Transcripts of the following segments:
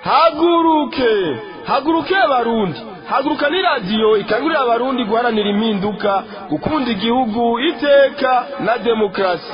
haguruke haguruke abarundi haguruka ni radiyo ikangurira abarundi guharanira impinduka gukunda igihugu iteka na demokarasi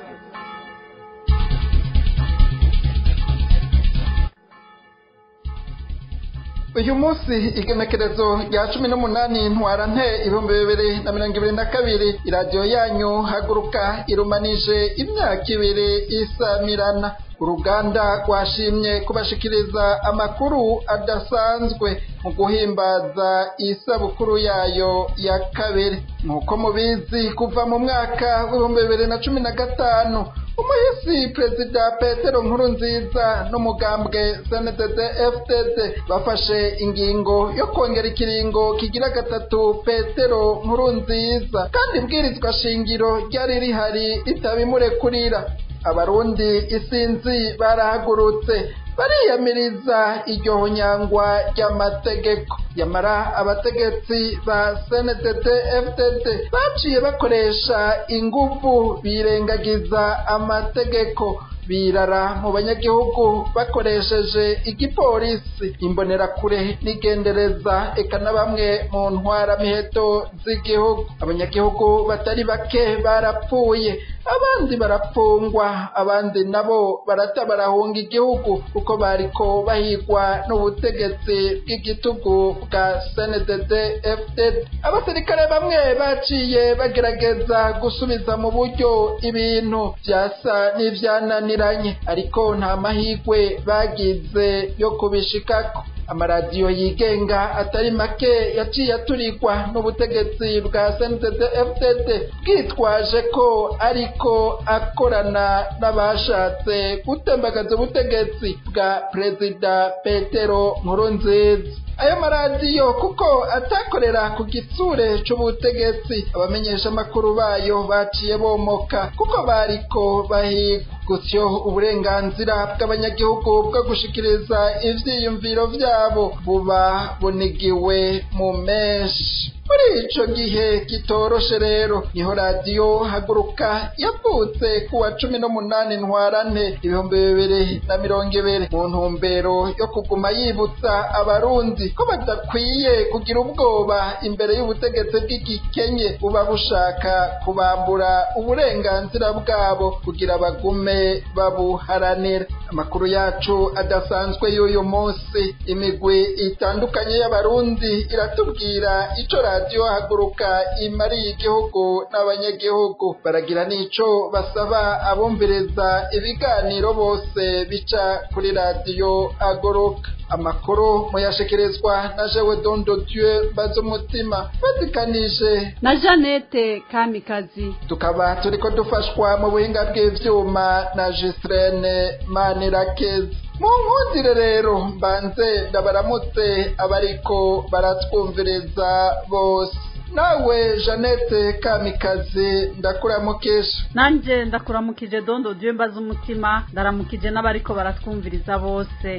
uyu munsi igenekerezo rya cumi n'umunani ntwarante ibihumbi bibiri na mirongo ibiri na kabiri iradiyo yanyu haguruka irumanije imyaka ibiri isamirana uruganda rwashimye kubashikiriza amakuru adasanzwe mu guhimbaza isabukuru yayo ya kabiri nk'uko mubizi kuva mu mwaka w'ibihumbi bibiri na cumi na gatanu umuhisi perezida petero nkurunziza n'umugambwe cndd fdd bafashe ingingo yo kongera ikiringo kigira gatatu petero nkurunziza kandi ibwirizwa shingiro ryari rihari ritabimurekurira abarundi isinzi barahagurutse bariyamiriza iryo nyangwa ry'amategeko yamara abategetsi ba cndd fdd baciye bakoresha ingufu birengagiza amategeko birara mu banyagihugu bakoresheje igipolisi imbonerakure n'igendereza eka na bamwe mu ntwaramiheto z'igihugu abanyagihugu batari bake barapfuye abandi barapfungwa abandi nabo barata barahunga igihugu kuko bariko bahigwa n'ubutegetsi bw'igitugu bwa cndd fdd abasirikare bamwe baciye bagerageza gusubiza mu buryo ibintu vyasa n'ivyananiranye ariko nta mahigwe bagize yo kubishikako amaradiyo yigenga atari make yaciye aturikwa n'ubutegetsi bwa cndd fdd bwitwaje ko ariko akorana n'abashatse gutembagaza ubutegetsi bwa perezida petero nkurunziza ayo maradiyo kuko atakorera ku gitsure c'ubutegetsi abamenyesha amakuru bayo baciye bomoka kuko bariko bahigwa gutyo uburenganzira bw'abanyagihugu bwo gushikiriza ivyiyumviro vyabo buba bunigiwe mu menshi muri ico gihe kitoroshe rero niho radiyo haguruka yavutse kuwa cumi n'umunani ntwarante ibihumbi bibiri na mirongo ibiri mu ntumbero yo kuguma yibutsa abarundi ko badakwiye kugira ubwoba imbere y'ubutegetsi bw'igikenye buba bushaka kubambura uburenganzira bwabo kugira bagume babuharanira amakuru yacu adasanzwe y'uyu munsi imigwi itandukanye y'abarundi iratubwira ico radiyo haguruka imariye igihugu n'abanyagihugu baragira n'ico basaba abumviriza ibiganiro bose bica kuri radiyo haguruka amakuru muyashikirizwa na jewe dondo dieu baza umutima batikanije na jeannette kamikazi tukaba turiko dufashwa mu buhinga bw'ivyuma na Gistrene Manirakezi mu nkundire rero mbanze ndabaramutse abariko baratwumviriza bose nawe jeannette kamikazi ndakuramukisha nanje ndakuramukije dondo dieu mbaza umutima ndaramukije n'abariko baratwumviriza bose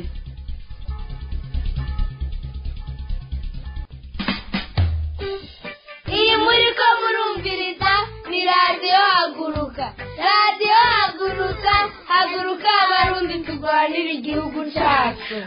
iyi muri ko murumviriza ni radiyo haguruka radiyo haguruka haguruka abarundi turwanira igihugu cyacu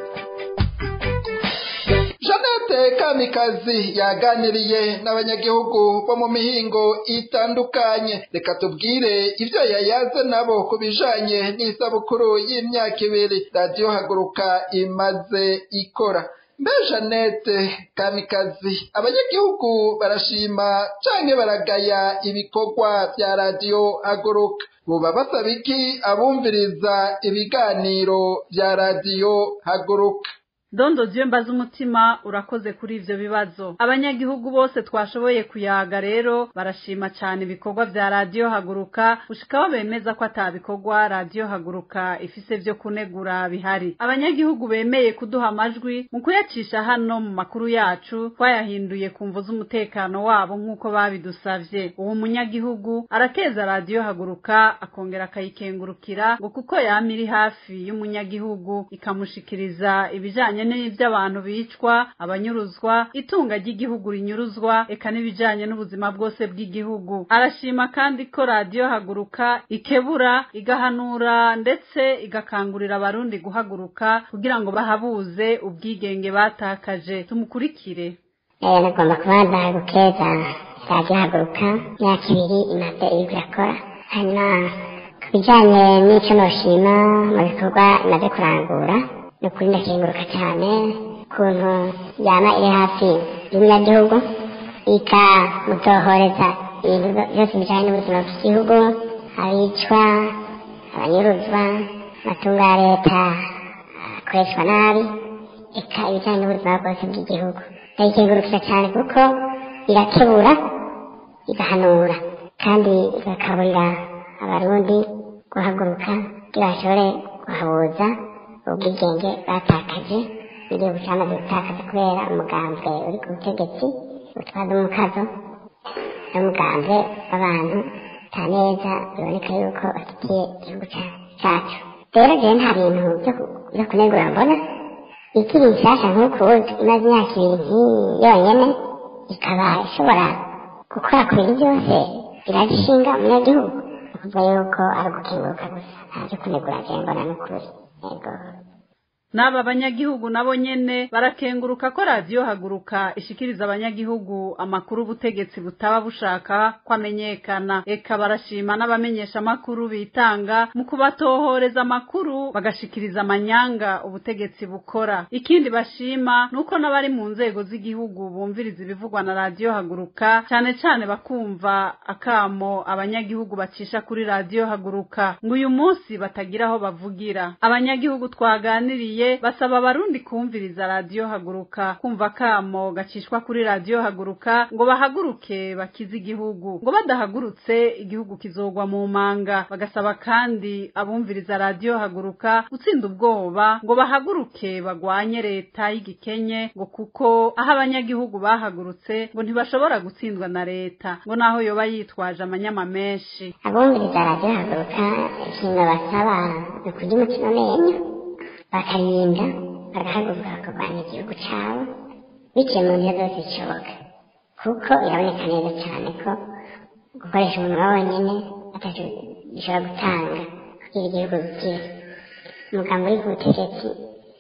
jeannette kamikazi yaganiriye n'abanyagihugu bo mu mihingo itandukanye reka tubwire ibyo yayaze nabo ku bijanye n'isabukuru y'imyaka ibiri radiyo haguruka imaze ikora mbe jeannette kamikazi abanyagihugu barashima canke baragaya ibikorwa vya radiyo haguruka buba basaba iki abumviriza ibiganiro vya radiyo haguruka dondo dieu mbaza umutima urakoze kuri ivyo bibazo abanyagihugu bose twashoboye kuyaga rero barashima cyane ibikorwa vya radiyo haguruka gushikaho bemeza ko ata bikorwa radiyo haguruka ifise vyo kunegura bihari abanyagihugu bemeye kuduha amajwi mu kuyacisha hano mu makuru yacu twayahinduye ku mvu z'umutekano wabo nk'uko babidusavye uwo munyagihugu arakeza radiyo haguruka akongera akayikengurukira ngo kuko yama iri hafi y'umunyagihugu ikamushikiriza ibijanye ibijanye n'ivy'abantu bicwa abanyuruzwa itunga ry'igihugu rinyuruzwa eka n'ibijanye n'ubuzima bwose bw'igihugu arashima kandi ko radiyo haguruka ikebura igahanura ndetse igakangurira abarundi guhaguruka kugira ngo bahabuze ubwigenge batakaje tumukurikire rero nagomba kubanza gukeza radiyo haguruka imyaka ibiri imaze iriko irakora hanyuma ku bijanye n'ico noshima mu bikorwa imaze kurangura ni ukuri ndakenguruka cyane ukuntu yama iri hafi y'umunyagihugu ikamutohoreza ibintu byose bijanye n'ubuzima bw'igihugu abicwa abanyuruzwa amatungo ya leta akoreshwa nabi eka ibijanye n'ubuzima bwose bw'igihugu ndayikengurukira cyane kuko irakebura igahanura kandi igakaburira abarundi guhaguruka kugira bashobore guhabuza ubwigenge batakaje igihugu cyamaze gutakaza kubera umugambwe uri ku butegetsi utwaza umukazo n'umugambwe w'abantu ta neza biboneka yuko bafitiye igihugu cyacu rero jewe nta bintu byo kunegura mbona ikiri nshyashya nk'uku imaze imyaka ibiri nk'iyi yonyene ikaba ishobora gukora ku bintu byose iragishinga umunyagihugu kuva yuko ari ugukenguruka gusa nta byo kunegura jewe mbona n'ukuri yego n'aba banyagihugu nabo nyene barakenguruka ko radiyo haguruka ishikiriza abanyagihugu amakuru ubutegetsi butaba bushaka ko amenyekana eka barashima n'abamenyesha amakuru bitanga mu kubatohoreza amakuru bagashikiriza amanyanga ubutegetsi bukora ikindi bashima nuko n'abari mu nzego z'igihugu bumviriza ibivugwa na radiyo haguruka cyane cyane bakumva akamo abanyagihugu bacisha kuri radiyo haguruka ngo uyu munsi batagira aho bavugira abanyagihugu twaganiriye basaba abarundi kumviriza radiyo haguruka kumva kamo gacishwa kuri radiyo haguruka ngo bahaguruke bakize igihugu ngo badahagurutse igihugu kizogwa mu manga bagasaba kandi abumviriza radiyo haguruka gutsinda ubwoba ngo bahaguruke bagwanye leta y'igikenye ngo kuko aho abanyagihugu bahagurutse ngo ntibashobora gutsindwa na leta ngo naho yoba yitwaje amanyama menshi abumviriza radiyo haguruka ikintu basaba ni kurya umukino menyo bakarinda bagahaguruka bakarwanya igihugu cyabo biciye mu nzira zose zishoboka kuko biraboneka neza cyane ko gukoresha umunwa wonyine atacyo gishobora gutanga kugira igihugu gikire umugambi uri ku butegetsi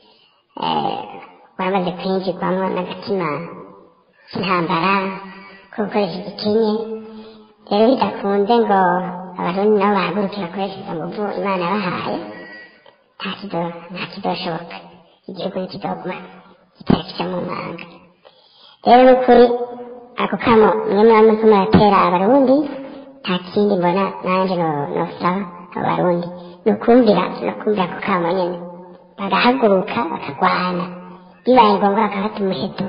waramaze kwinjirwamo n'agatima k'intambara ko gukoresha igikenye rero bidakunze ngo abarundi nabo bahaguruke bakoreshe izo nguvu imana yabahaye nta kido nta kidoshoboka igihugu nikidoguma kitari kija mu manga rero n'ukuri ako kamo mwe muba muriko muratera abarundi nta kindi mbona nanje nosaba abo barundi ni ukumvira no kumvira ako kamo nyene bagahaguruka bakagwana bibaye ngombwa bakafata umuheto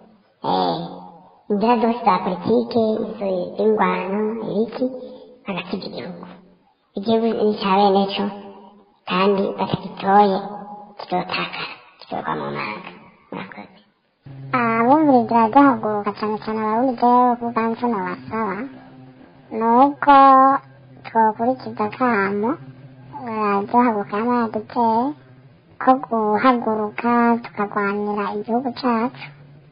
inzira zose za politike izo z'ingwano ibiki bagasiga igihugu igihugu ni icya bene co kandi batagitoye kizotakara kizogwa mu manga murakoze abumviriza ryahaguruka cyane cyane abarundi jewe kuganze nabasaba ni uko twokurikiza akamo ryahaguruka yama yaduteye ko guhaguruka tukarwanira igihugu cacu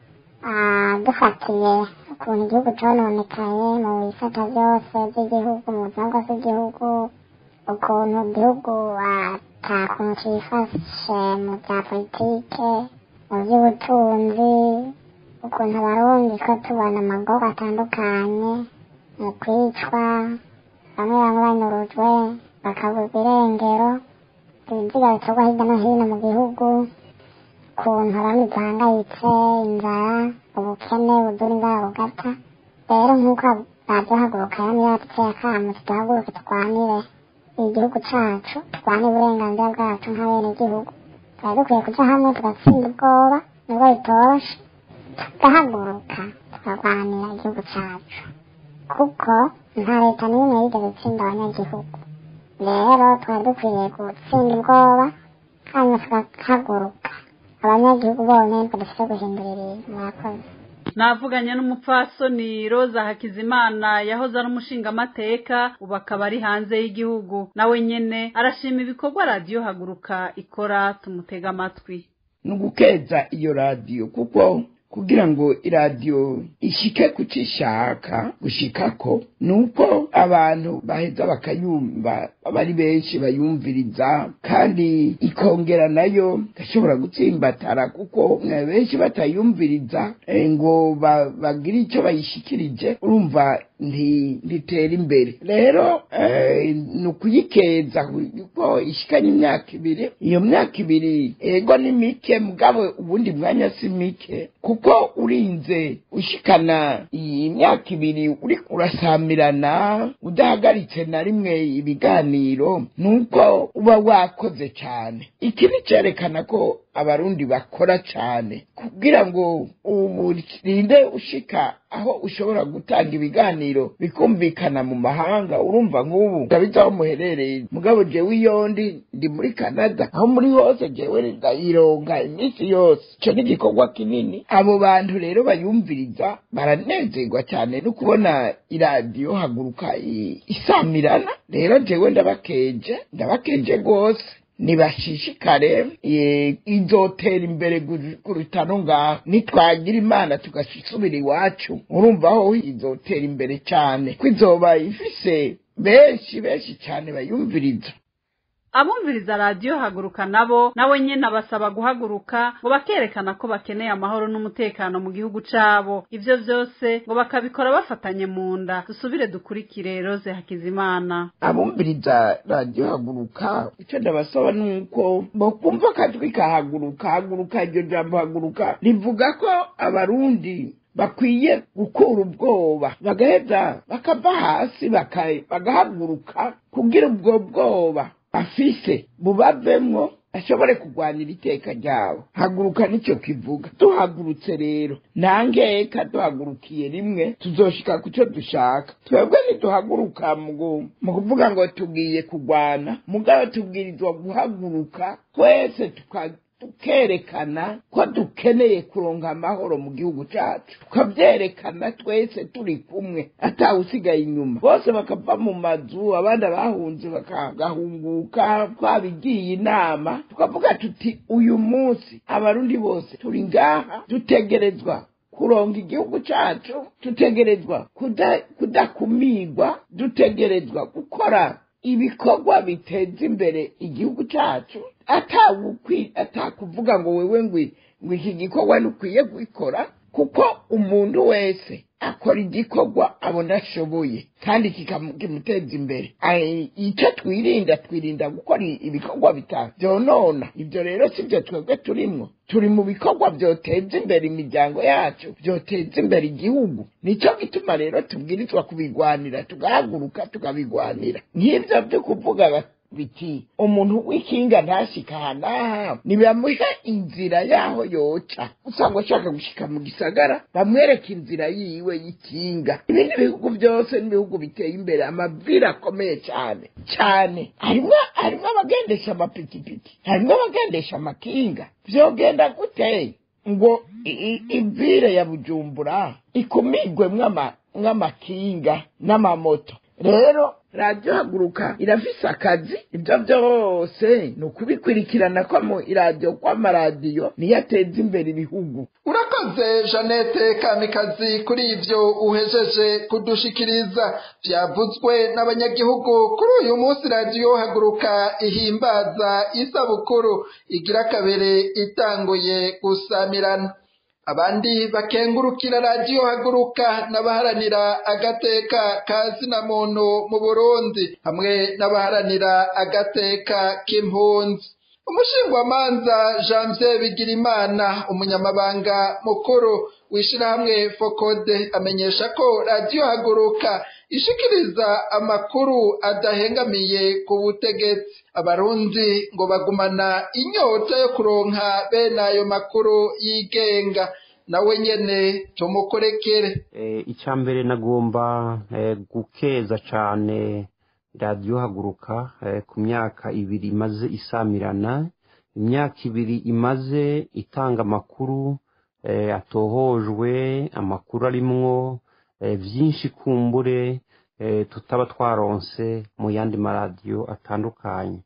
dufatiye ukuntu igihugu cononekaye mu bisata byose by'igihugu mu buzima bwose bw'igihugu ukuntu igihugu ata kuntu cifashe mu bya politike mu by'ubutunzi ukuntu abarundi ko tubona amagorwa atandukanye mu kwicwa bamwe bamwe banyurujwe bakaburwa irengero ibiziga bikorwa hirya no hino mu gihugu ukuntu abandi duhangayitse inzara ubukene budura inzara bugata rero nk'uko radiyo haguruka yamye yaduteye akamo tuduhaguruke turwanire igihugu cacu turwane uburenganzira bwacu nka bene igihugu twari dukwiye kuja hamwe tugatsinda ubwoba nubwo bitoroshe tugahaguruka tukarwanira igihugu cacu kuko nta leta n'imwe yigeze itsinda abanyagihugu rero twari dukwiye gutsinda ubwoba hanyuma tugahaguruka abanyagihugu bonyene nitwe dufite guhindura ibintu murakoze navuganye n'umupfasoni roza hakizimana yahoze ari umushingamateka ubu akaba ari hanze y'igihugu nawe nyene arashima ibikorwa radiyo haguruka ikora tumutega amatwi ni ugukeza iyo radiyo kuko kugira ngo iradiyo ishike ku cyo ishaka gushikako ni uko abantu baheza bakayumva aba ari benshi bayumviriza kandi ikongera nayo igashobora gutsimbatara kuko mwe benshi batayumviriza eh, ngo ba- bagire icyo bayishikirije urumva nti- ntitera imbere rero eh, ni ukuyikeza kuko ishikanye imyaka ibiri iyo myaka ibiri ego ni mike mugabo ubundi mwanya si mike kuko urinze ushikana iyi myaka ibiri uri urasamirana udahagaritse na rimwe ibiganiro nuko uba wakoze cyane iki ni cyerekana ko abarundi bakora cyane kugira ngo urinde ushika aho ushobora gutanga ibiganiro bikumvikana mu mahanga urumva nk'ubu ndabizi aho muherereye mugabo jewe iyo ndi ndi muri canada aho muri hose jewe ndayironga iminsi yose icyo ni igikorwa kinini abo bantu rero bayumviriza baranezerwa cyane no kubona iradiyo haguruka i- isamirana rero jewe ndabakeje ndabakeje rwose nibashishikare eh, izotera imbere gu- kuruta no ngaho nitwagira imana tugasubira iwacu urumva aho izotera imbere cyane ko izoba ifise benshi benshi cyane bayumviriza abumviriza radiyo haguruka nabo nawe nyine abasaba guhaguruka ngo bakerekana ko bakeneye amahoro n'umutekano mu gihugu cyabo ibyo byose ngo bakabikora bafatanye mu nda dusubire dukurikire rose hakizimana abumviriza radiyo haguruka icyo ndabasaba ni uko bakumva akajwi kahaguruka haguruka iryo jambo haguruka rivuga ko abarundi bakwiye gukura ubwoba bagaheza bakava hasi baka- bagahaguruka kugira ubwo bwoba bafise bubavemwo ashobore kurwanira iteka ryabo haguruka nicyo kivuga duhagurutse rero ntangeka duhagurukiye rimwe tuzoshika ku cyo dushaka twebwe ntiduhaguruka mu gu- mu kuvuga ngo tugiye kurwana mugabo tubwirizwa guhaguruka twese tuka tukerekana ko dukeneye kuronka amahoro mu gihugu cyacu tukabyerekana twese turi kumwe atawusigaye inyuma bose bakava mu mazu abandi bahunze bakagahunguka twabigiye inama tukavuga tuti uyu munsi abarundi bose turi ngaha dutegerezwa kuronga igihugu cyacu dutegerezwa kuda- kudakumirwa dutegerezwa gukora ibikorwa biteza imbere igihugu cyacu atawukwi atakuvuga ngo wewe ngwi ngo iki gikorwa ntukwiye gukora kuko umuntu wese akora igikorwa abona ashoboye kandi kikamu- kimuteza imbere Ai, icyo twirinda twirinda gukora i- ibikorwa bitanu byonona ibyo rero si byo twebwe turimwo turi mu bikorwa byoteza imbere imiryango yacu byoteza imbere igihugu nicyo gituma rero tubwirizwa kubigwanira tugahaguruka tukabigwanira nk'ibyo byo kuvuga bati biti umuntu w'ikinga ntashika aha n'aha nibamuha inzira yaho yoca usanga ashaka gushika mu gisagara bamwereka inzira yiwe y'ikinga ibindi bihugu byose n'ibihugu biteye imbere amabwire akomeye cyane cyane harimo harimo abagendesha amapikipiki harimo abagendesha amakinga vyogenda gute ngo i- i- ivire ya bujumbura ikumigwemwo ama- nk'amakinga n'amamoto rero radiyo haguruka irafise akazi ibyo byose ni ukubikurikirana ko mu iradiyo kw'amaradiyo niyo ateza imbere ibihugu urakoze jeannette kamikazi kuri ibyo uhejeje kudushikiriza byavuzwe n'abanyagihugu kuri uyu munsi radiyo haguruka ihimbaza isabukuru igira kabiri itanguye gusamirana abandi bakengurukira radiyo haguruka n'abaharanira agateka ka zina muntu mu burundi hamwe n'abaharanira agateka k'impunzi umushingwamanza janvier bigirimana umunyamabanga mukuru w'ishyirahamwe fokode amenyesha ko radiyo haguruka ishikiriza amakuru adahengamiye ku butegetsi abarundi ngo bagumana inyota yo kuronka bene ayo makuru yigenga nawe nyene tumukorekere icya mbere nagomba eh, gukeza cyane radiyo haguruka eh, ku myaka ibiri imaze isamirana imyaka ibiri imaze itanga amakuru eh, atohojwe amakuru arimwo eh, byinshi kumbure eh, tutaba twaronse mu yandi maradiyo atandukanye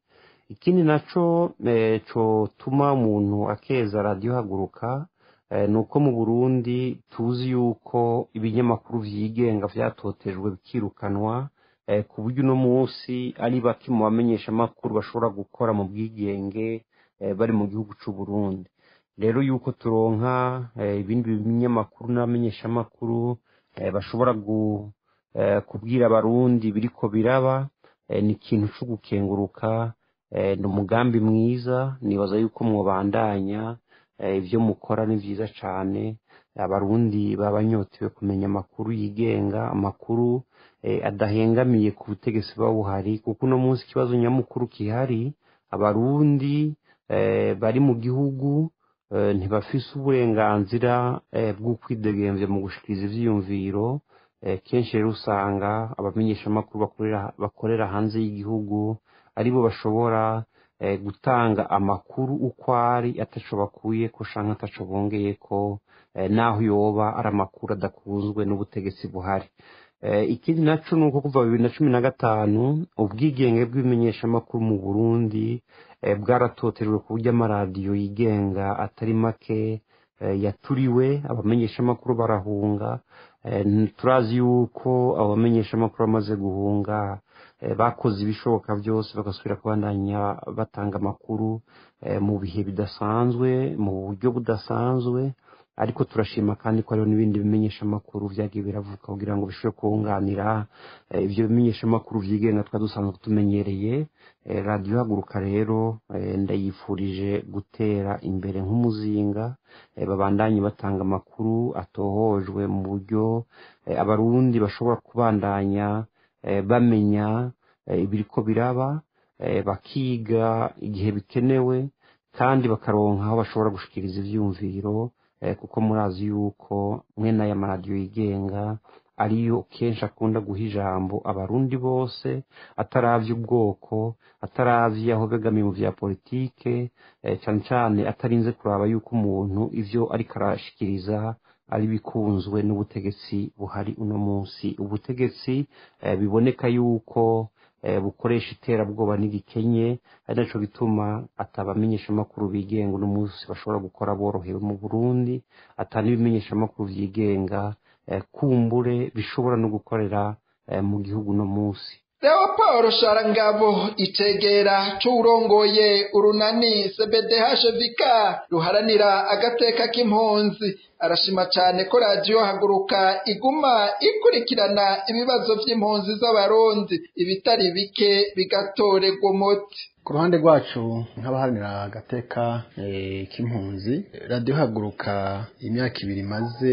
ikindi naco eh, cotuma umuntu akeza radiyo haguruka eh, ni uko mu burundi tuzi yuko ibinyamakuru vyigenga vyatotejwe bikirukanwa eh, ku buryo uno munsi ari bake mu bamenyeshamakuru bashobora gukora mu bwigenge eh, bari mu gihugu c'u Burundi rero yuko turonka eh, ibindi binyamakuru n'abamenyeshamakuru eh, bashobora gu, eh, kubwira abarundi biriko biraba eh, ni ikintu co gukenguruka eh, ni umugambi mwiza nibaza yuko mwobandanya eh, ivyo mukora ni vyiza cane abarundi baba banyotewe kumenya amakuru yigenga amakuru eh, adahengamiye ku butegetsi buba buhari kuko uno munsi ikibazo nyamukuru kihari abarundi eh, bari mu gihugu eh, ntibafise uburenganzira eh, bwo kwidegemvya mu gushikiriza ivyiyumviro eh, kenshi rero usanga abamenyeshamakuru bakorera, bakorera hanze y'igihugu aribo bashobora eh, gutanga amakuru uko ari ataco bakuyeko canke ataco bongeyeko eh, naho yoba ari amakuru adakunzwe n'ubutegetsi buhari eh, ikindi naco ni uko kuva bibiri na cumi na gatanu ubwigenge bw'ibimenyeshamakuru mu burundi eh, bwaratotejwe ku buryo amaradiyo yigenga atari make eh, yaturiwe abamenyeshamakuru barahunga eh, turazi yuko abo bamenyeshamakuru bamaze guhunga eh, bakoze ibishoboka byose bagasubira kubandanya batanga amakuru eh, mu bihe bidasanzwe mu buryo budasanzwe ariko turashima kandi ko hariho n'ibindi bimenyeshamakuru vyagiye biravuka kugira ngo bishobore kunganira eh, ivyo bimenyeshamakuru vyigenga twari dusanzwe tumenyereye eh, radiyo haguruka rero eh, ndayifurije gutera imbere nk'umuzinga eh, babandanye batanga amakuru atohojwe mu buryo eh, abarundi bashobora kubandanya eh, bamenya eh, ibiriko biraba eh, bakiga igihe bikenewe kandi bakaronka aho bashobora gushikiriza ivyumviro eh, kuko murazi yuko mwene aya maradiyo yigenga ariyo kenshi akunda guha ijambo abarundi bose ataravye ubwoko ataravye aho begamiye mu vya politike eh, cane cane atarinze kuraba yuko umuntu ivyo ariko arashikiriza ari bikunzwe n'ubutegetsi buhari uno munsi ubutegetsi eh, biboneka yuko eh, bukoresha iterabwoba n'igikenye ari naco gituma atabamenyeshamakuru bigenga uno munsi bashobora gukora borohewe mu burundi ata n'ibimenyeshamakuru vyigenga eh, kumbure bishobora no gukorera eh, mu gihugu uno munsi Leopold Sharangabo icegera c'uwurongoye urunani CBDHVK ruharanira agateka k'impunzi arashima cane ko radiyo haguruka iguma ikurikirana ibibazo vy'impunzi z'abarundi ibitari bike bigatorerwa umuti ku ruhande rwacu nk'abaharanira agateka eh, k'impunzi radiyo haguruka imyaka ibiri imaze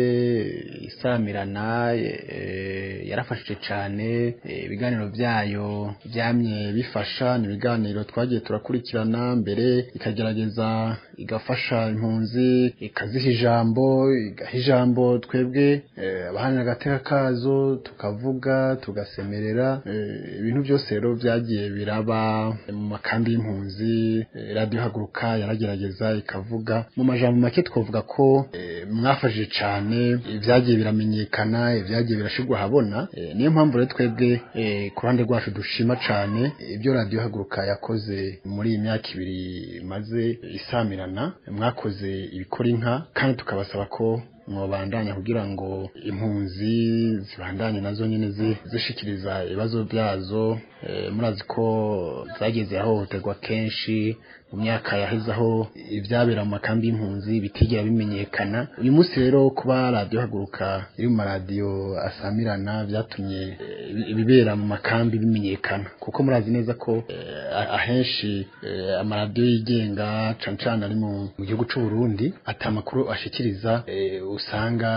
isamirana eh, yarafashije cyane eh, ibiganiro byayo byamye bifasha ni ibiganiro twagiye turakurikirana mbere ikagerageza igafasha impunzi ikaziha ijambo igaha ijambo twebwe eh, abaharanira agateka kazo tukavuga tugasemerera eh, ibintu byose rero byagiye biraba mu makambi y'impunzi eh, radiyo haguruka yaragerageza ikavuga mu majambo make twavuga ko eh, mwafashije cyane ibyagiye biramenyekana ibyagiye birashirwa ahabona eh, niyo mpamvu rero twebwe eh, ku ruhande rwacu dushima cyane ibyo radiyo haguruka yakoze muri iyi myaka ibiri maze isamirana mwakoze ibikora inka kandi tukabasaba ko mwobandanya kugira ngo impunzi zibandanye nazo nyene zi- zishikiriza ibibazo byazo eh, murazi ko zagiye zirahohoterwa kenshi mu myaka yaheze aho ivyabera mu makambi y'impunzi bitigera bimenyekana uyu munsi rero kuba radiyo haguruka iri mu maradiyo asamirana vyatumye eh, ibibera mu makambi bimenyekana kuko murazi neza ko eh, ahenshi eh, amaradiyo yigenga cane cane ari mu mu gihugu c'u Burundi ata makuru ashikiriza eh, usanga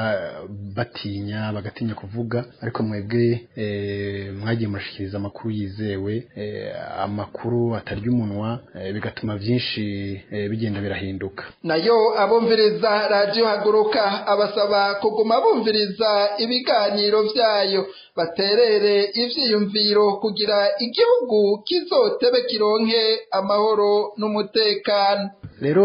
batinya bagatinya kuvuga ariko mwebwe eh, mwagiye murashikiriza amakuru yizewe eh, amakuru atarya umunwa eh, bigatuma vyinshi eh, bigenda birahinduka nayo abumviriza radiyo haguruka abasaba kuguma bumviriza ibiganiro vyayo baterere ivyiyumviro kugira igihugu kizotebe kironke amahoro n'umutekano rero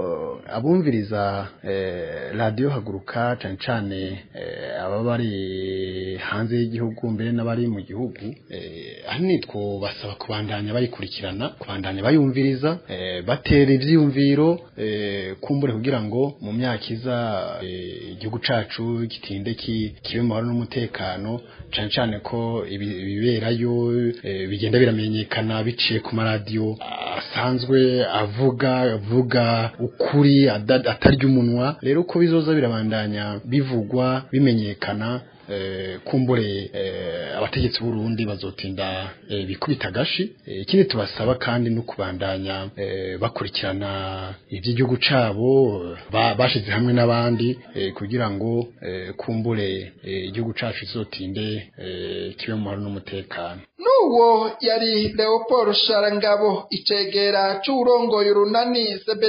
abumviriza eh, radiyo haguruka cyane cyane eh, ababa bari hanze y'igihugu mbere n'abari mu gihugu eh, ahanini twobasaba kubandanya bayikurikirana kubandanya bayumviriza eh, batera ivyiyumviro eh, kumbure kugira ngo mu myaka iza eh, igihugu cacu gitinde ki- kibe mu mahoro n'umutekano cyane cyane ko ibi- ibiberayo eh, bigenda biramenyekana biciye ku maradiyo asanzwe avuga avuga ukuri ada- atarya umunwa rero uko bizoza birabandanya bivugwa bimenyekana eh, kumbure eh, abategetsi b'urundi bazotinda eh, bikubita agashi Eh, ikindi tubasaba kandi no kubandanya eh, bakurikirana iby'igihugu cabo ba- bashize hamwe n'abandi eh, kugira ngo eh, kumbure eh, igihugu cacu kizotinde eh, kibe mu mahoro n'umutekano n'uwo yari leopold sharangabo icegera c'uwurongoye urunani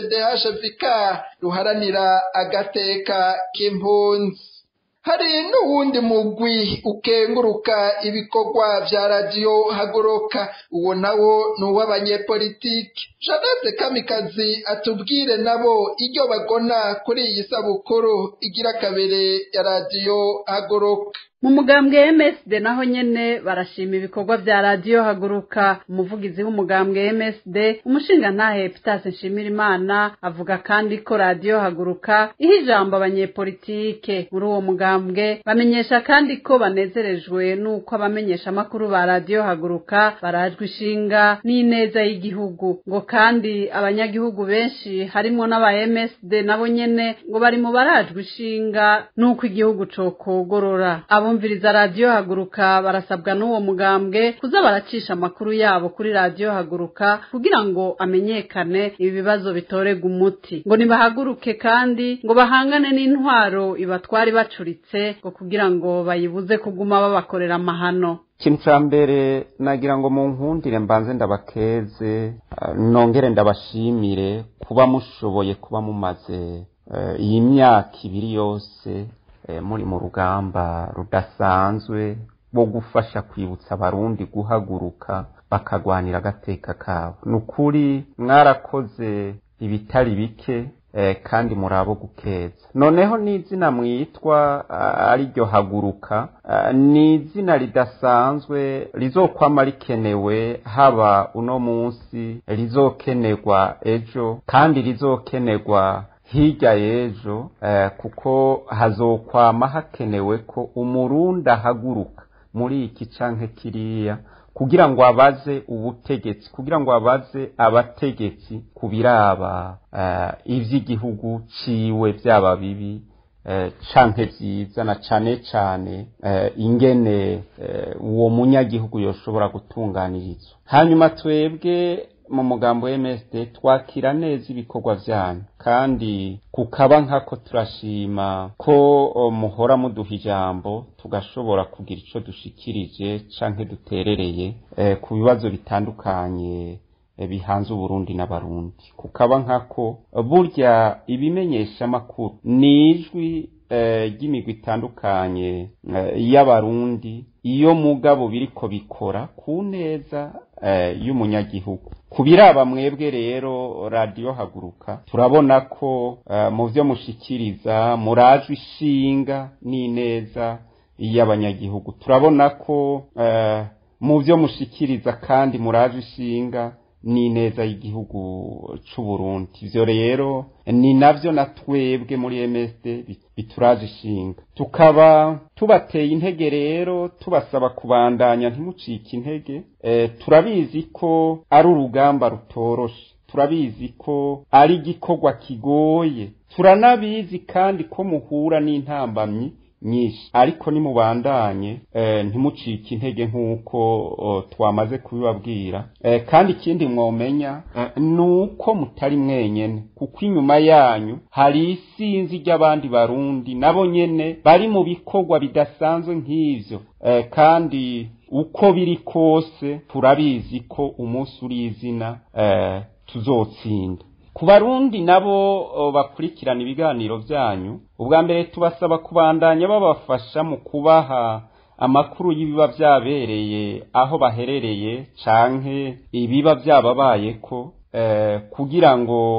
cbdhvk ruharanira agateka k'impunzi hari n'uwundi mugwi ukenguruka ibikorwa vya radiyo haguruka uwo nawo ni uw'abanyepolitiki janete kamikazi atubwire nabo iryo bagona kuri iyi sabukuru igira kabiri ya radiyo haguruka mu mugambwe MSD naho nyene barashima ibikorwa vya radiyo haguruka umuvugizi w'umugambwe MSD umushinga ntahe Peter Nshimirimana avuga kandi ko radiyo haguruka iha ijambo abanyepolitike muri uwo mugambwe bamenyesha kandi ko banezerejwe n'uko abamenyesha amakuru ba radiyo haguruka barajwe ishinga n'ineza y'igihugu ngo kandi abanyagihugu benshi harimwo n'aba MSD nabo nyene ngo bari mu barajwe ishinga n'uko igihugu cokogorora abumviriza radiyo haguruka barasabwa n'uwo mugambwe kuza baracisha amakuru yabo kuri radiyo haguruka kugira ngo amenyekane ibi bibazo bitorega umuti ngo nibahaguruke kandi ngo bahangane n'intwaro ibatwari bacuritse ngo kugira ngo bayibuze kuguma babakorera amahano ikintu cya mbere nagira ngo mu nkundire mbanze ndabakeze eh, nongere ndabashimire kuba mushoboye kuba mumaze eh, iyi myaka ibiri yose eh, muri mu rugamba rudasanzwe rwo gufasha kwibutsa abarundi guhaguruka bakagwanira agateka kabo ni ukuri mwarakoze ibitari bike eh, kandi murabo gukeza noneho n'izina mwitwa ah, ariryo haguruka ah, ni izina ridasanzwe rizokwama rikenewe haba uno munsi rizokenerwa ejo kandi rizokenerwa hirya y'ejo eh, kuko hazokwama hakenewe ko umurundi ahaguruka muri iki canke kiriya kugira ngo abaze ubutegetsi kugira ngo abaze abategetsi ku biraba eh, ivy'igihugu ciwe vyaba bibi eh, canke vyiza na cane cane eh, ingene eh, uwo munyagihugu yoshobora gutunganirizwa hanyuma twebwe mu mugambo wa MSD twakira neza ibikorwa vyanyu kandi kukaba nkako turashima ko o, muhora muduha ijambo tugashobora kugira ico dushikirije canke duterereye eh, ku bibazo bitandukanye eh, bihanze uburundi n'abarundi kukaba nkako burya ibimenyesha amakuru ni ijwi eh, ry'imigwi itandukanye eh, y'abarundi iyo mugabo biriko bikora ku neza eh, y'umunyagihugu ku biraba mwebwe rero radiyo haguruka turabona ko eh, mu vyo mushikiriza murajwe ishinga n'ineza y'abanyagihugu turabona ko eh, mu vyo mushikiriza kandi murajwe ishinga n'ineza y'igihugu c'u Burundi ivyo rero ni navyo na twebwe muri MSD bi- bituraje ishinga tukaba tubateye intege rero tubasaba kubandanya ntimucike intege e, turabizi ko ari urugamba rutoroshe turabizi ko ari igikorwa kigoye turanabizi kandi ko muhura n'intambamyi nyinshi ariko nimubandanye eh, ntimucike intege nk'uko oh, twamaze kubibabwira eh, kandi ikindi mwomenya eh, ni uko mutari mwenyene kuko inyuma yanyu hari isinzi ry'abandi barundi nabo nyene bari mu bikorwa bidasanzwe nk'ivyo eh, kandi uko biri kose turabizi ko umunsi uri izina eh, tuzotsinda ku barundi nabo o, bakurikirana ibiganiro vyanyu ubwa mbere tubasaba kubandanya babafasha mu kubaha amakuru y'ibiba vyabereye aho baherereye canke ibiba vyababayeko eh, kugira ngo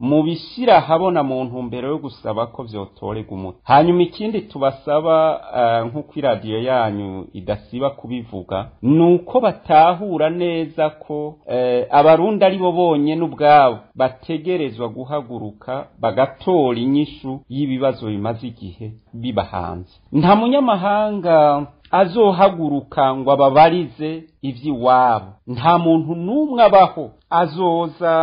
mu bishyira habona mu ntumbero yo gusaba ko vyotorega umuti hanyuma ikindi tubasaba uh, nk'uko iradiyo yanyu idasiba kubivuga ni uko batahura neza ko uh, abarundi ari bo bonyene ubwabo bategerezwa guhaguruka bagatora inyishu y'ibibazo bimaze igihe biba hanze nta munyamahanga azohaguruka ngo ababarize ivy'iwabo nta muntu n'umwe abaho azoza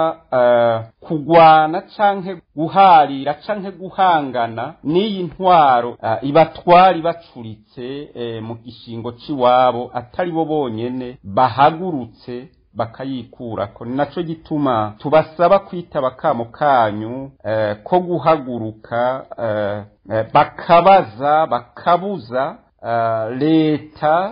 uh, kugwana canke guharira canke guhangana n'iyi ntwaro uh, ibatwara ibacuritse uh, mu gishingo c'iwabo atari bo bonyene bahagurutse bakayikurako ni naco gituma tubasaba kwitaba kamo kanyu eh, ko guhaguruka eh, eh, bakabaza bakabuza Uh, leta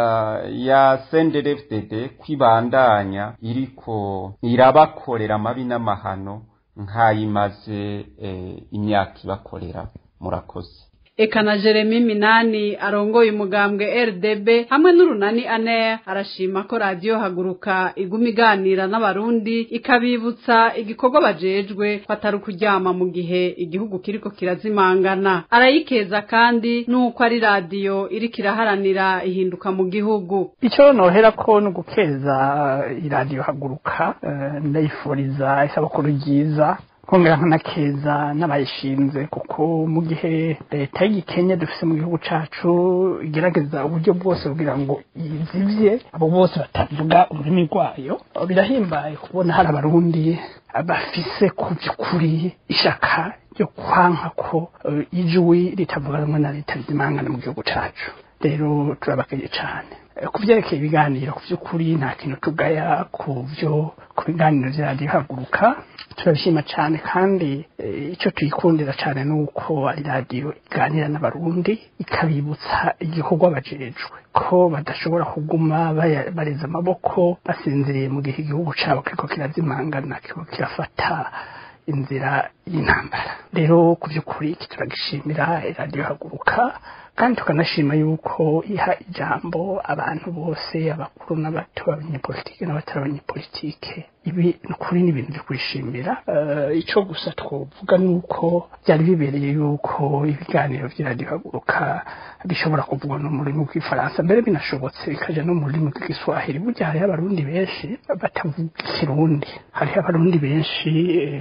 uh, ya CNDD-FDD kwibandanya iriko irabakorera amabi n'amahano nk'ayimaze eh, imyaka ibakorera murakoze eka na jeremy minani arongoye umugambwe rdb hamwe n'urunani ane arashima ko radiyo haguruka iguma iganira n'abarundi ikabibutsa igikorwa bajejwe ko atari ukuryama mu gihe igihugu kiriko kirazimangana arayikeza kandi n'uko ari radiyo iriko iraharanira ihinduka mu gihugu icyo nohera ko ni ugukeza iradiyo haguruka ndayifuriza isabukuru ryiza kongera nkanakeza n'abayishinze kuko mu gihe leta y'igikenya dufise mu gihugu cacu igerageza uburyo bwose kugira ngo yizivye abo bose batavuga ururimi rwayo birahimbaye kubona hari abarundi bafise ku by'ukuri ishaka ryo kwanka ko ijwi ritavuga rumwe na leta rizimangana mu gihugu cacu rero turabakeye cane ku byerekeye ibiganiro ku by'ukuri nta kintu tugaya ku byo ku biganiro bya radiyo haguruka turabishima cyane kandi icyo tuyikundira cyane ni uko ari radiyo iganira n'abarundi ikabibutsa igikorwa bajejwe ko badashobora kuguma bareza amaboko basinziriye mu gihe igihugu cyabo kiriko kirazimangana kiriko kirafata inzira y'intambara rero ku by'ukuri iki turagishimira radiyo haguruka kandi tukanashima yuko iha ijambo abantu bose abakuru n'abato abanyepolitike n'abatari abanyepolitike ibi ni ukuri ni ibintu byo kwishimira icyo gusa twavuga ni uko byari bibereye yuko ibiganiro by'iradiyo haguruka bishobora kuvugwa no mu rurimi rw'ifaransa mbere binashobotse bikaja no mu rurimi rw'igiswahili burya hariho abarundi benshi batavuga ikirundi hariho abarundi benshi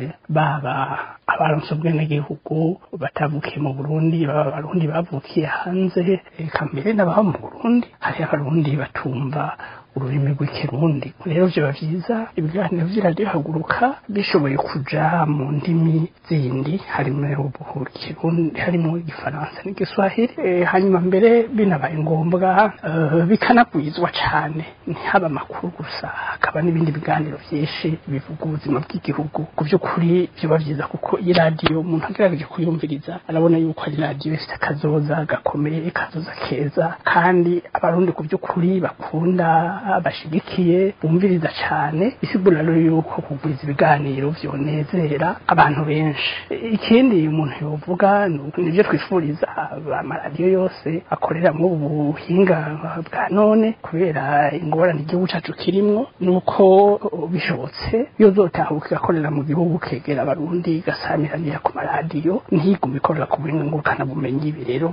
baba abaronse ubwenegihugu batavukiye mu burundi baba abarundi bavukiye hanze eka mbere n'ababa mu burundi hariho abarundi batumva ururimi rw'ikirundi rero byaba byiza ibiganiro by'iradiyo haguruka bishoboye kuja mu ndimi zindi harimo ikirundi harimo igifaransa n'igiswahili hanyuma mbere binabaye ngombwa bikanagwizwa cyane ntihaba amakuru gusa hakaba n'ibindi biganiro byinshi bivuga ubuzima bw'igihugu ku by'ukuri byaba byiza kuko iyi radiyo umuntu agerageje kuyumviriza arabona yuko ari radiyo ifite akazoza gakomeye kazoza keza kandi abarundi ku by'ukuri bakunda bashigikiye bumviriza cyane bisigura rero yuko kugwiza ibiganiro byonezera abantu benshi ikindi umuntu yovuga nibyo twifuriza amaradiyo yose akorera muri ubu buhinga bwa none kubera ingorane igihugu cyacu kirimo nuko bishobotse iyo zotahuka igakorera mu gihugu kegera abarundi igasamiranira ku maradiyo ntigume ikorera ku burenganguruka bumenyi ibi rero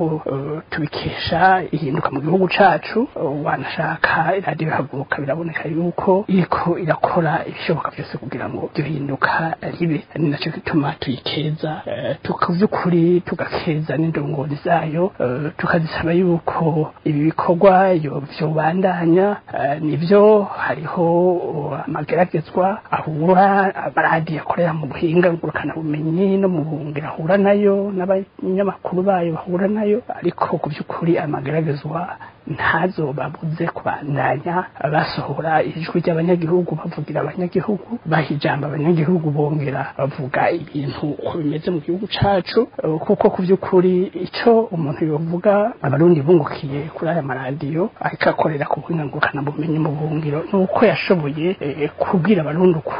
tubikesha ihinduka mu gihugu cyacu wanashaka iradiyo haguruka biraboneka yuko iriko irakora ibishoboka byose kugira ngo ibyo hinduka ribe ni nacyo gituma tuyikeza tukavyukuri tugakeza n'indongozi zayo tukazisaba yuko ibi bikorwa vyobandanya nivyo hariho amageragezwa ahura amaradiyo akorera mu buhinga ngurukana bumenyi no mu buhungiro ahura nayo n'abanyamakuru bayo bahura nayo ariko ku by'ukuri amageragezwa ntazobabuze kubandanya basohora ijwi ry'abanyagihugu bavugira abanyagihugu baha ijambo abanyagihugu bongera bavuga ibintu uko bimeze mu gihugu cacu kuko ku by'ukuri icyo umuntu yovuga abarundi bungukiye kuri aya maradiyo ariko akorera ku buhinga ngurukana bumenyi mu buhungiro ni uko yashoboye kubwira abarundi ukuri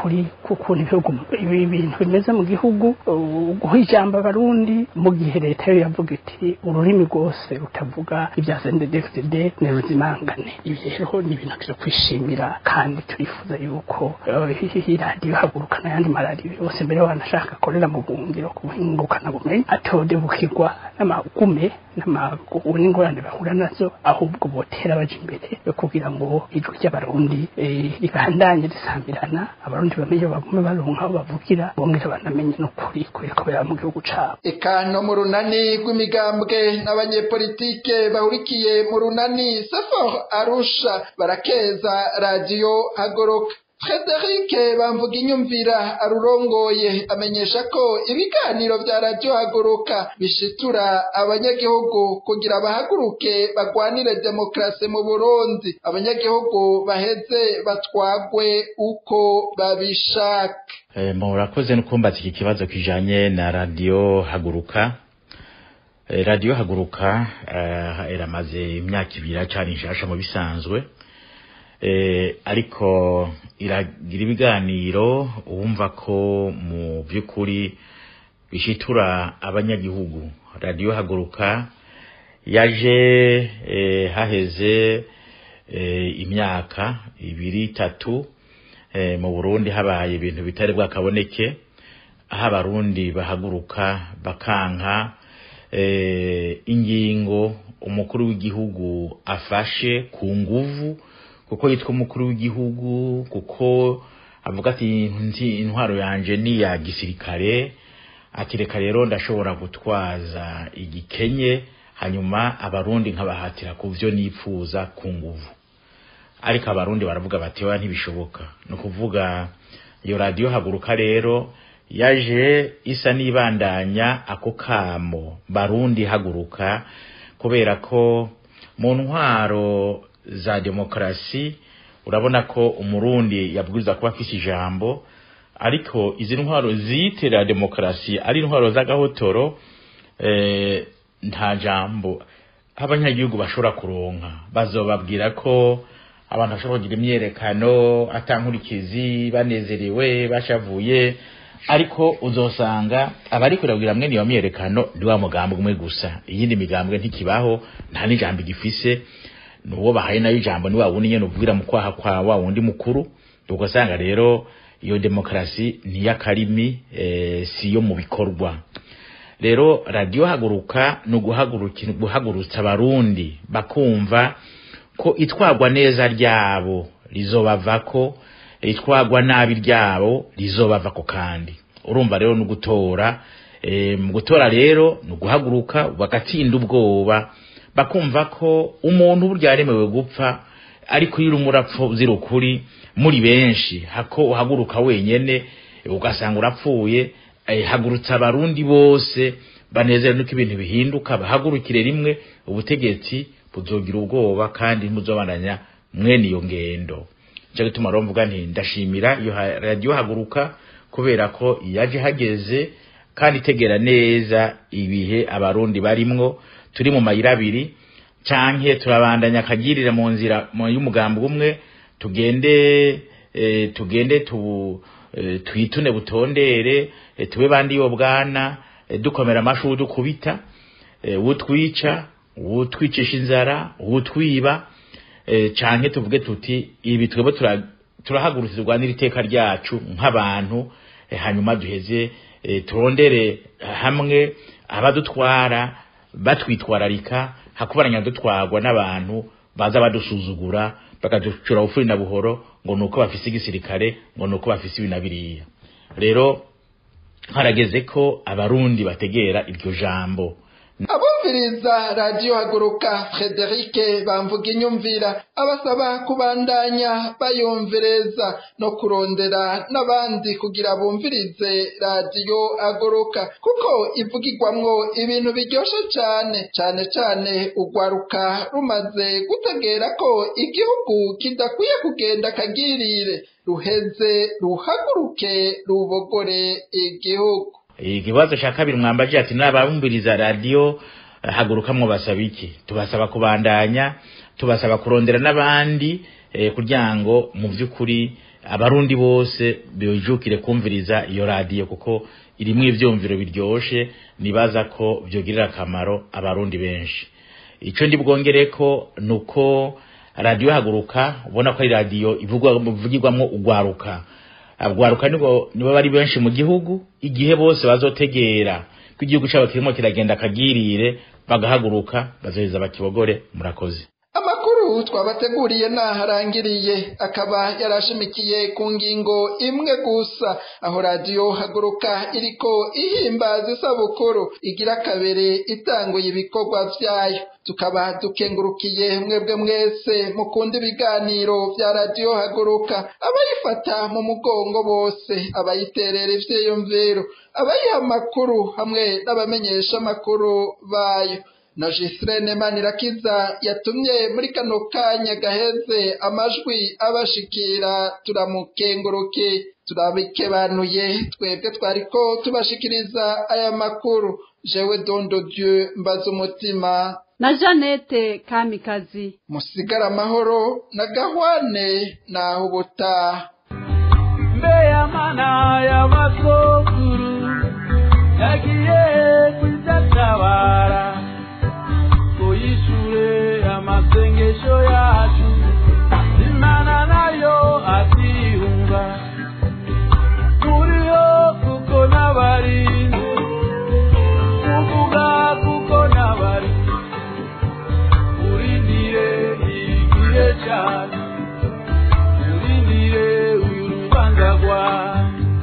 ku kuntu ibihugu ibi bintu bimeze mu gihugu guha ijambo abarundi mu gihe leta yo yavuga iti ururimi rwose rutavuga ibya CNDD-FDD ni ruzimangane ibi rero ni ibintu turi kwishimira kandi turifuza yuko iyi radiyo haguruka n'ayandi maradiyo yose mbere wanashaka akorera mu buhungiro ku buhingukana bumenyi atodebukirwa n'amagume n'amagume n'ingorane bahura nazo ahubwo botera baje imbere kugira ngo ijwi ry'abarundi ribandanye risambirana abarundi bamenye bagume baronka aho bavugira bongera banamenye n'ukuri kubera ko baba mu gihugu cabo eka no mu runani rw'imigambwe n'abanyepolitike bahurikiye mu runani sefor arusha barakeza radiyo hagoroka Frederic bamvuga inyumvira arurongoye amenyesha ko ibiganiro vya radio haguruka bishitura abanyagihugu kugira bahaguruke bagwanire demokrasi mu Burundi abanyagihugu baheze batwagwe uko babishaka e, murakoze no kumbaza iki kibazo kijanye na radio haguruka e, radio haguruka uh, iramaze imyaka ibiri acari nshasha mu bisanzwe eh, ariko iragira ibiganiro wumva ko mu by'ukuri bishitura abanyagihugu radiyo haguruka yaje eh, haheze eh, imyaka ibiri itatu eh, mu burundi habaye ibintu bitari bwakaboneke aho abarundi bahaguruka bakanka eh, ingingo umukuru w'igihugu afashe ku nguvu kuko yitwa umukuru w'igihugu kuko avuga ati nzi intwaro yanje ni ya gisirikare ati reka rero ndashobora gutwaza igikenye hanyuma abarundi nkabahatira ku byo nipfuza ku nguvu ariko abarundi baravuga bati oya ntibishoboka ni ukuvuga iyo radiyo haguruka rero yaje isa n'ibandanya ako kamo barundi haguruka kubera ko mu ntwaro za demokarasi urabona ko umurundi yabwiza kuba afise ijambo ariko izi ntwaro ziyitira demokarasi ari intwaro z'agahotoro eh, nta jambo abanyagihugu bashobora kuronka bazobabwira ko abantu bashobora kugira imyerekano atankurikizi banezerewe bashavuye ariko uzosanga abari kurabwira mwene iyo myerekano ni wa mugambwe umwe gusa iyindi migambwe ntikibaho nta n'ijambo igifise nuwo bahaye nayo ijambo ni wa wundi nyene uvugira mu kwaha kwa wa wundi mukuru ugasanga rero iyo demokarasi ni y'akarimi e, si yo mu bikorwa rero radiyo haguruka ni uguhagurutsa abarundi bakumva ko itwagwa neza ryabo rizobavako itwagwa nabi ryabo rizobavako kandi urumva rero ni ugutora e, mu gutora rero ni uguhaguruka bagatsinda ubwoba bakumva ko umuntu burya yaremewe gupfa ariko iyo urimo urapfa uzira ukuri muri benshi hako uhaguruka wenyene ugasanga urapfuye hagurutsa abarundi bose banezerewe nuko ibintu bihinduka bahagurukire rimwe ubutegetsi buzogira ubwoba kandi muzobandanya mwene iyo ngendo cyo gituma rero mvuga nti ndashimira iyo radiyo haguruka kubera ko yaje hageze kandi itegera neza ibihe abarundi barimwo turi mu mayira abiri canke turabandanya akagirira mu nzira y'umugambi umwe tugende e, tugende tu e, twitune butondere e, tube bandi yo bwana e, dukomera amashuri dukubita e, utwica utwicisha inzara utwiba e, canke tuvuge tuti ibi twebwe turahagurutse rwanira iteka ryacu nk'abantu e, hanyuma duheze e, turondere hamwe abadutwara batwitwararika hakubaranya dutwagwa n'abantu baza badusuzugura bakaducura ufuri na buhoro ngo nuko bafise igisirikare ngo nuko bafise ibi na biriya rero harageze ko abarundi bategera iryo jambo abumviriza radiyo haguruka frederic bamvuga inyumvira abasaba kubandanya bayumvireza no kurondera n'abandi kugira bumvirize radiyo haguruka kuko ivugirwamwo ibintu biryoshe cyane cyane cyane ugwaruka rumaze gutegera ko igihugu kidakwiye kugenda kagirire ruheze ruhaguruke rubogore igihugu ikibazo cya kabiri mwambaje ati nababumviriza radiyo haguruka basaba iki tubasaba kubandanya tubasaba kurondera n'abandi kugira ngo mu by'ukuri abarundi bose bijukire kumviriza iyo radiyo kuko irimwo ivyumviro biryoshe nibaza ko vyogirira akamaro abarundi benshi ico ndi bwongereko nuko radiyo haguruka ubona ko ari radiyo ivugwa ivugirwamwo ugwaruka abwaruka nibo nibo bari benshi mu gihugu igihe bose bazotegera ko igihugu cyabo kirimo kiragenda kagirire bagahaguruka bazoheza bakibogore murakoze amakuru twabateguriye naharangiriye akaba yarashimikiye ku ngingo imwe gusa aho radiyo haguruka iriko ihimbaza isabukuru igira kabiri itanguye ibikorwa vyayo tukaba dukengurukiye mwebwe mwese mukunda ibiganiro vya radiyo haguruka abayifata mu mugongo bose abayiterera ivyiyumviro abayiha amakuru hamwe n'abamenyesha amakuru bayo na Gisirene Manirakiza yatumye muri kano kanya gaheze amajwi abashikira turamukenguruke turabikebanuye twebwe twariko tubashikiriza aya makuru jewe dondo dieu mbaza umutima na Janete Kamikazi musigara amahoro na gahwane naho ubutaha mbeya mana y'amasokuru yagiye kuzatabara yishure amasengesho yacu imana nayo atiyumva turiho kuko n'abarinzi kuvuga kuko n'abarinzi urindire igihe cyane urindire uyu rubanza rwawe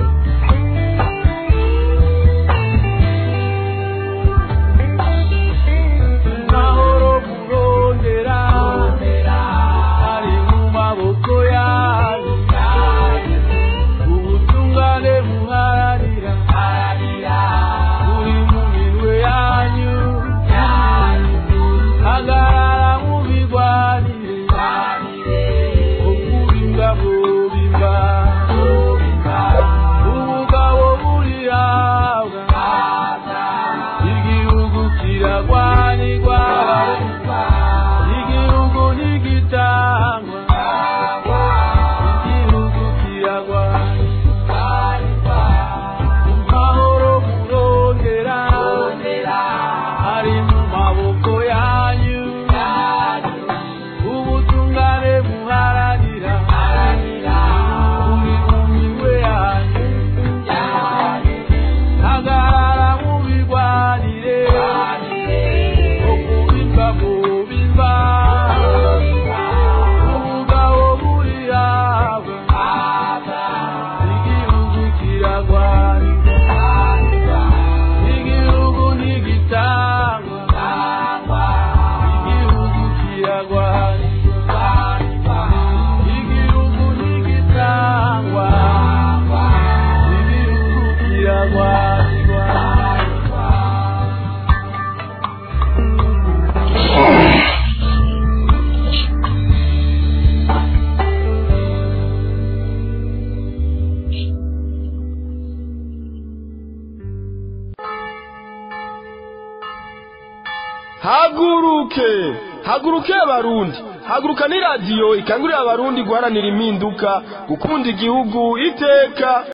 haguruke haguruke abarundi haguruka ni radiyo ikangurira abarundi guharanira impinduka gukunda igihugu iteka